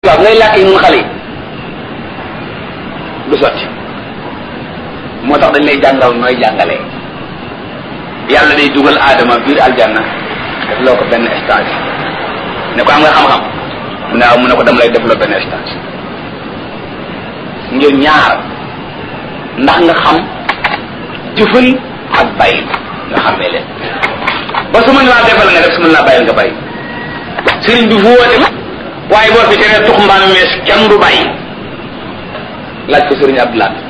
waaw ngay làkk yi nun xale yi du sotti moo tax dañ lay jàngal nooy jàngalee yàlla day dugal aadama biir aljanna def loo ko benn stage ne ko am nga xam-xam mu ne waaw mu ne ko dama lay def loo benn stage ngir ñaar ndax nga xam jëfal ak bàyyi nga xamee leen ba su mën laa defal nga def su mën laa bàyyil nga bàyyi sëriñ bi fu woote waaye boo fi teree tux mbaanu mees kenn du bàyyi laaj ko sëriñ Abdoulaye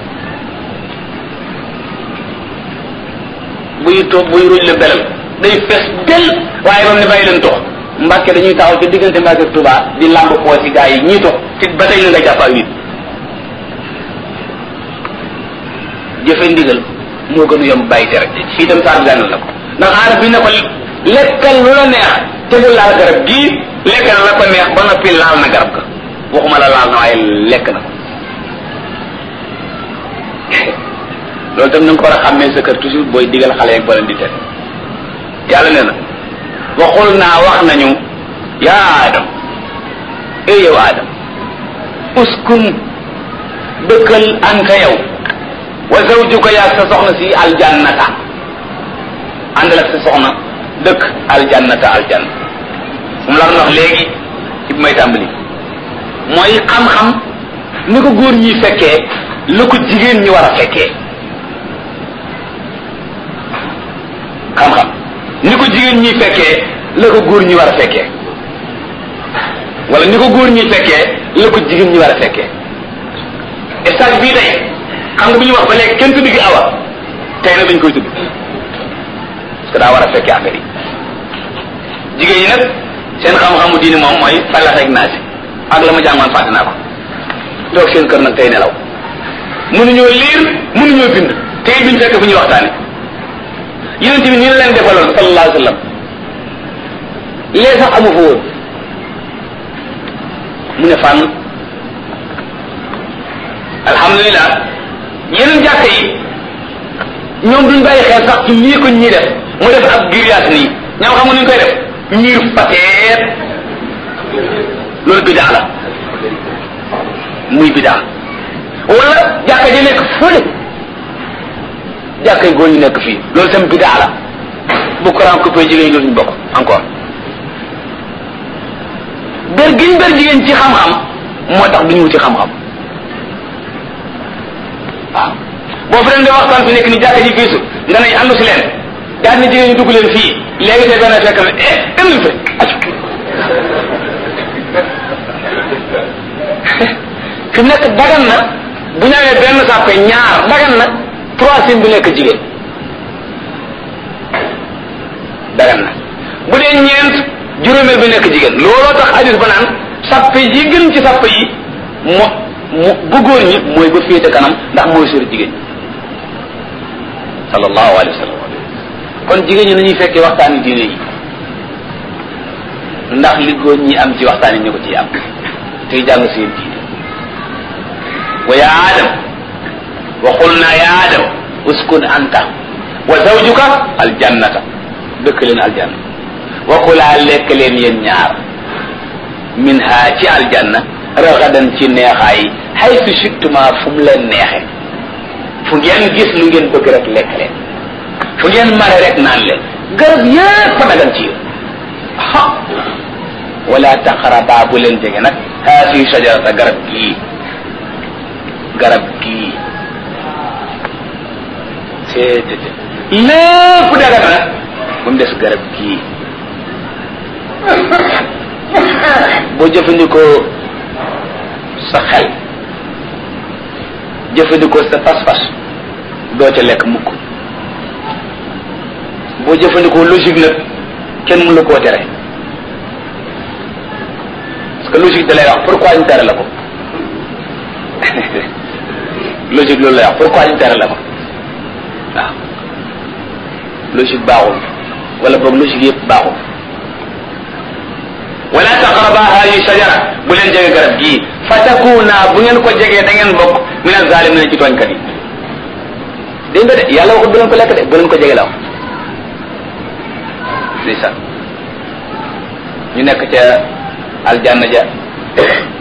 buy toog buy ruj la belal day fees del waaye ba mu ne bàyyi leen tox mbàkke dañuy taxaw ci diggante mbàkke ak Tuubaa di làmb poo ci gaa yi ñii tox ci ba tey na nga jàpp ak nit jëfe ndigal moo gën a yomb bàyyi tere fii dem saar gànnal la ko ndax aarab bi ne ko lekkal lu la neex tegul laal garab gii lekk na la ko neex ba noppi laal na garab ga waxuma la laal na waaye lekk na ko loolu tam na nga ko war a xàmmee sa kër toujours booy digal xale yeeg boo leen di tere yàlla nee na waxul naa wax nañu yaa adam ey yow adam uskun dëkkal anta yow wa zawjuka yaag sa soxna si aljannata àndal ak sa soxna dëkk aljannata aljanna moom la wax léegi ci bi may tàmbali mooy xam-xam ni ko góor ñi fekkee lu ko jigéen ñi war a fekkee xam-xam ni ko jigéen ñi fekkee la ko góor ñi war a fekkee wala ni ko góor ñi fekkee la ko jigéen ñi war a fekkee stage bii tey xam nga bu ñu wax ba léegi kenn tudd gi awa tey nag dañ koy tudd parce que daa war a fekkee affaire yi jigéen ñi nag seen xam-xamu diini moom mooy falax ak naasi ak la ma jàngoon fàtte naa ko toog seen kër nag tey nelaw mënuñoo liir mënuñoo bind tey duñ fekk fu ñuy waxtaane yonent bi nii la leen defaloon sallallahu alayhi wa sallam lee sax amu fa woon mu ne fànn alhamdulilah yeneen jàkk yi ñoom duñ bàyyi xel sax ci lii ko ñii def mu def ab grillage nii ñoom xam nga nuñ koy def ñiir pateet loolu bidaa la muy bidaa wala jàkka ji nekk fële jàkkay góor ñu nekk fii loolu tam bidaa la bu courant coupé jigéen ñi dootuñu bokk encore ber giñ ber jigéen ci xam-xam moo tax duñu wuti xam-xam waaw boo fi leen di waxtaan fi nekk ni jàkka ji fiisu nga ne àndu si leen daal ni jigéen ñi dugg leen fii léegi te benn fekk na eh dem leen fi acu fi mu nekk dagan na bu ñawee benn sàppe ñaar dagan na troisième bi nekk jigéen dagan na bu dee ñeent juróomeel bi nekk jigéen looloo tax hadis ba naan sàppe yi gën ci sàppe yi mo mu bu góor ñi mooy ba féete kanam ndax mooy sori jigéen ñi sallallahu alayhi wa sallam kon jigéen ñi nañuy fekkee waxtaani diine yi ndax li góor ñi am ci waxtaan yi ñu ko ciy am tey jàng seen diine wa ya adam wa qulna ya adam uskun anta wa zawjuka aljannata dëkk leen aljanna wa kulaa lekk leen yéen ñaar min ha ci aljanna ragadan ci neexaay haythu shittuma fu mu leen neexe fu ngeen gis lu ngeen bëgg rek lekk leen fu ngeen mare rek naan leen garab yépp dagan ci yéen ha wala taqraba bu leen jege nag haasi shajarata garab gii garab gii seetete lépp dagan nag ba mu des garab gii boo jëfandikoo sa xel jëfandikoo sa pas-pas doo ca lekk mukk boo jëfandikoo logique nag kenn mënu la koo tere parce que logique da lay wax pourquoi ñu tere la ko logique loolu lay wax pourquoi ñu tere la ko waaw logique baaxul wala boog logique yëpp baaxul wala taqraba hadi shajara bu leen jege garab gii fa takuna bu ngeen ko jegee da ngeen bokk min azalimin ci tooñkat yi dégg nga de yàlla waxut bu leen ko lekk de bu leen ko jege la wax ndeysaan ñu nekk ca aljanna ja